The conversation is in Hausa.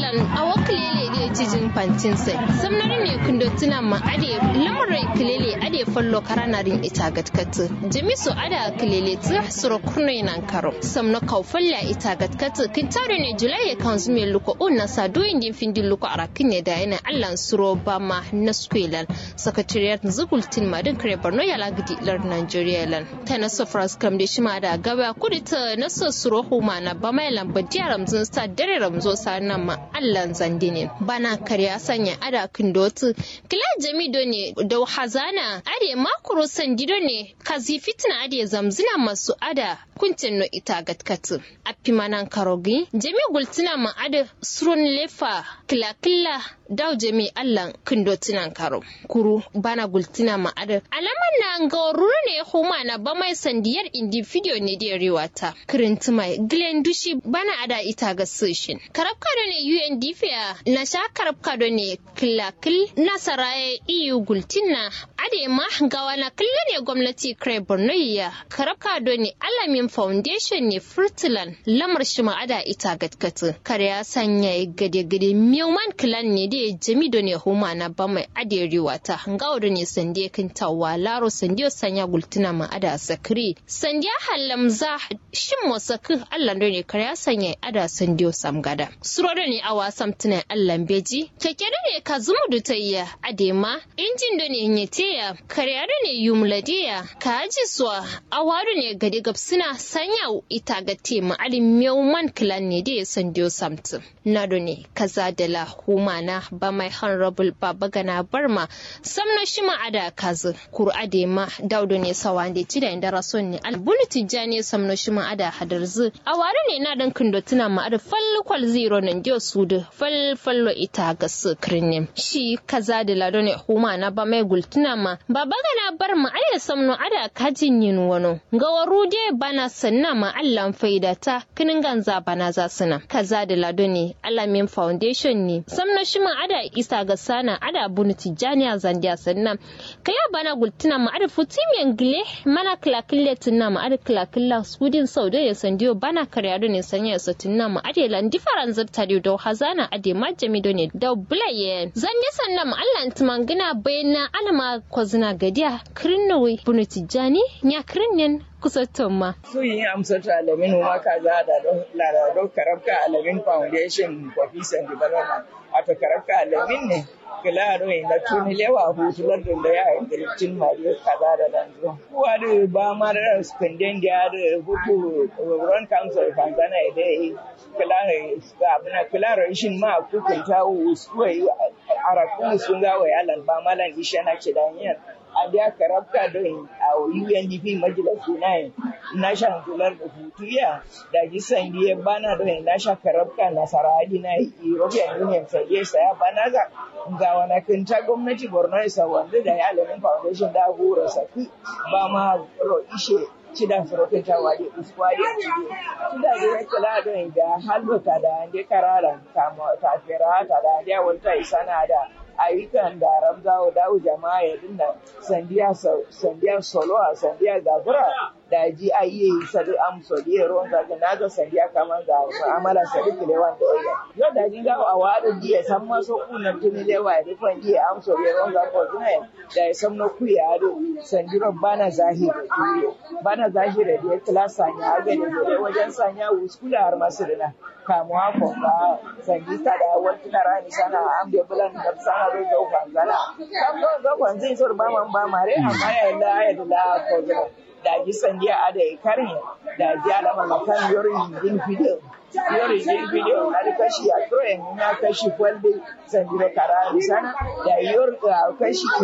allan awa kilele da cijin fantin sai samnari ne kundo tuna ma ade lamarai kilele ade fallo karanarin ita gatkatu jamisu ada kilele tu suro kurno nan karo samno kaufalla ita gatkatu kintare ne julai kan zume luko unna sa doyin din findin luko arakin ne da yana allan suro ba ma na skwelan sakatariyar zugultin madin kare borno ya lagidi lar nigeria lan ta na sofras kam da shi ma da gaba kudi ta na so suro huma na ba mai lamba diya ramzun sta dare ramzo sa nan ma allan zandinin bana karya sanya ada kindotu kila jamido ne da hazana ade makuro sandido ne kazi fitna ade zamzina masu ada kuncin no ita gatkatu appi manan karogi jami gultina ma ada surun lefa kila kila daw jami allan kindotinan karo kuru bana gultina ma ada alaman na ga ruru ne huma na ba mai sandiyar individual ne da riwata kirinti mai glen dushi bana ada ita ga session karabka da ne UNDP na sha karabka da ne kilakil nasaraye EU gultina ade ma ga wana killa ne gwamnati kare Borno ya karabka da ne alamin foundation ne Furtland lamar shi ma ada ita gatkatu kare ya sanya gade gade mewman clan ne da jami da ne huma na ba mai ade riwata ngawo da ne sande kintawa laro sande sanya gultina ma ada sakri sande halamza shin mosaku Allah da ne kare ya sanya ada sande samgada suro da ne a wasan tunan Allah beji keke da ne ka zumu da tayya adema injin da ne nyeteya kare da ne yumladiya ka aji suwa awadu ne gadi gabsina sanya ita ga tema alin mewman clan ne da ya sande samtu na da ne kaza da la huma na ba mai honorable baba gana barma samno shi ma ada kazu kur adema daudo ne sawa da ci da inda rason ne albulu tijjani samno shi ma ada hadarzu a ware ne na dan kindo tuna ma ada falkwal zero nan dio su da falfallo ita ga sukrin ne shi kaza da lado ne huma na ba mai gultuna ma baba gana barma aya samno ada kajin yin wano ga waru de bana sanna ma allan faida ta kinin ganza bana za suna kaza da lado ne alamin foundation ne samno shi ma ada isa ga sana ada bunu tijjani a zandiya sannan kaya bana gultuna ma ada futimiyan gile mana kilakille tunna ma ada kilakilla sudin sau da ya sandiyo bana karya da ne sanya ya satunna ma ada lan different zata da hazana ade majami do ne da bulaye zanje sannan ma Allah tumangina bayana alama kwazina gadiya kirinnowe bunu tijjani nya kirinnin kusa tomma. So yi amsar ta alamin ma ka za da ladado karabka alamin foundation for peace and development. Wato karabka alamin ne kilaro na tuni lewa hutular da ya yi kirkin mariya kaza da danzo. Kuwa da ba ma da spending da da hutu run council fanzana da yi kilaro abuna kilaro shin ma kukunta usuwai arakun sun ga wa yalan ba malan ishana ce da yin a da karabka don a UNDP majalisu na nashan kular da hutuya da jisan ya bana don nasha karabka nasara hadi na European Union sai saya bana ga ga wani kinta gwamnati Borno isa wanda da ya alamin foundation da hura saki ba ma ro ishe cida surokin ta wadi uskwari cida da ya kula don da halbata da ande kararan kama ta fera ta da ande wanta isana da ayyukan da ramzawa dawo jama'a ya dinda sandiya sandiya soloa sandiya gabura da ji a yi sadu am sodiye ruwan zaga na ga sandiya kamar ga mu'amala sadu kilewan da oya yau da jin gawa a wadin jiya san maso kunan tuni lewa ya rufan jiya am sodiye ruwan zaga ko zuna da ya san na kuya ado sandiran bana zahiri turiyo bana zahiri da ya kila sanya agani da wajen sanya wuskula har masu dina kamuwa ko ba sangista da wani rani sana am da bulan da sana do do kwanzana kam do do kwanzin sur ba man ba mare amma ya la ya la ko zo da ji sandiya ada karin da ji alama makan yorin yin video yorin yin video na da kashi a troyen ya kashi kwalbe sandiro karani sana da yor kashi